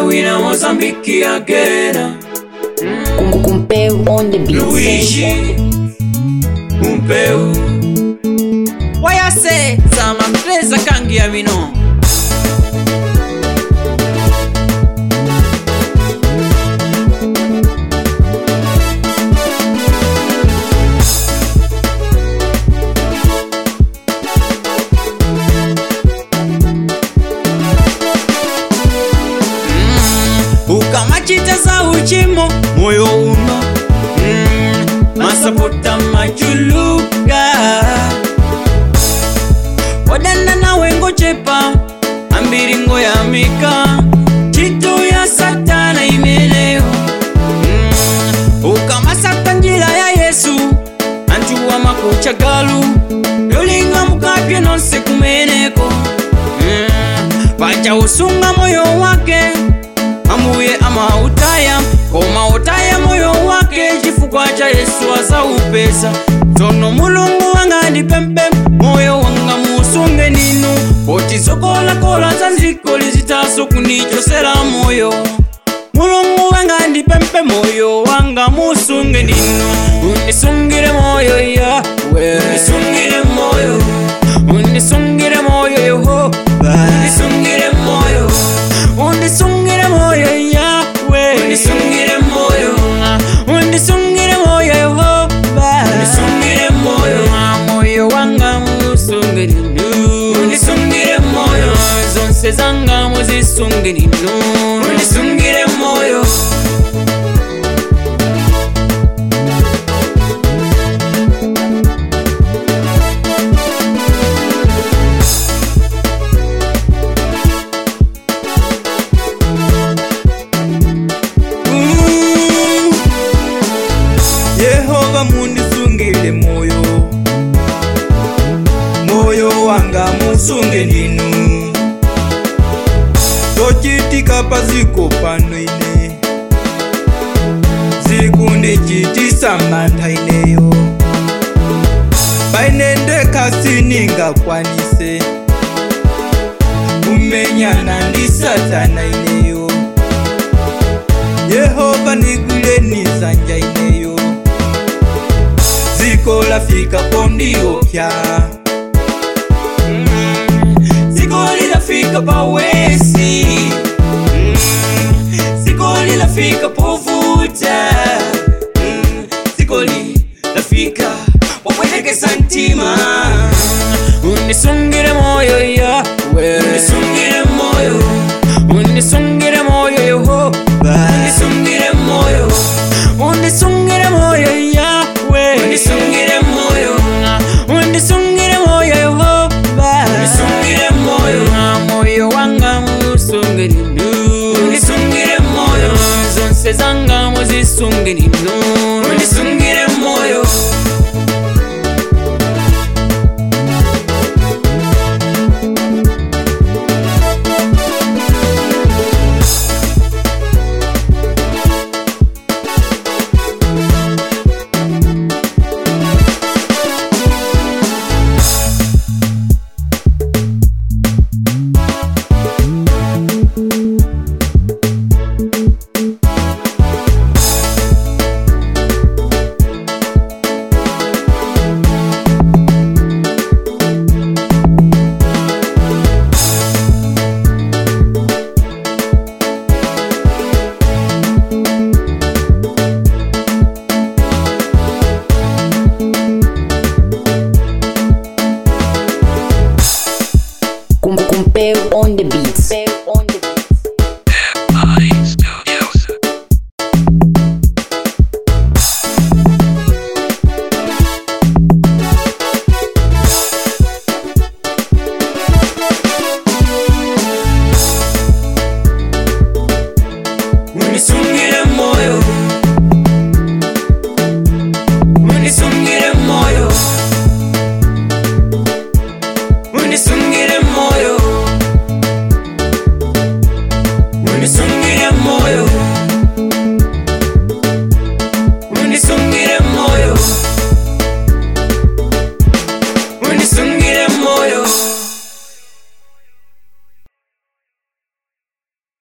wina Mozambique again. Kum- Kumpeu on the beat. Luigi Umpeu Wayase Sama mpreza kangi ya mino ukamachita za uchimo moyo uno mm, masapota machuluka wadanda nawe ngochepa ambiringo ya mika chitu ya satana imeleo mm, ukamasata njila ya yesu anjuwa makucha galu yolinga mukapye nonse kumeneko mm, pacha usunga moyo wake amuye amautaya komautaya moyo wake chifukwa cha yesu azaupesa tono mulungu wanga ndipempe moyo wanga musunge ninu poti zokolakola za nziko lizitaso kundichosera moyo mulungu wanga ndipempe moyo wanga musunge ninu unisungire moyo yawe unisungire moyo unisungire moyo yehova unisungire moyo unisungire moyo yawe unisungire moyo unisungire moyo yehova unisungire moyo moyo wanga musungire ninu unisungire moyo zonse zanga muzisungire ninu unisungire moyo Mm. yehova mundisungile moyo moyo wanga musunge ninu tochitika paziko pano ine zikunde chitisa mantha ineyo paine kasiningakwanise kumenyana ndi satana ineyo yehova nigwileni nsanja ineyo ziko lafika pondiopya ziko lilafika pawesi Mm, ziko lilafika povuta Mm, ziko lilafika wapwetekesa ntima unisungire moyo yawe unisungire moyo unisungire moyo yehova unisungire moyo unisungire moyo yawe unisungire moyo unisungire moyo yehova unisungire moyo moyo wanga musungire nu unisungire moyo zonse zanga muzisungire nu unisungire moyo Kum- Kumpeu on the beat. on the beat.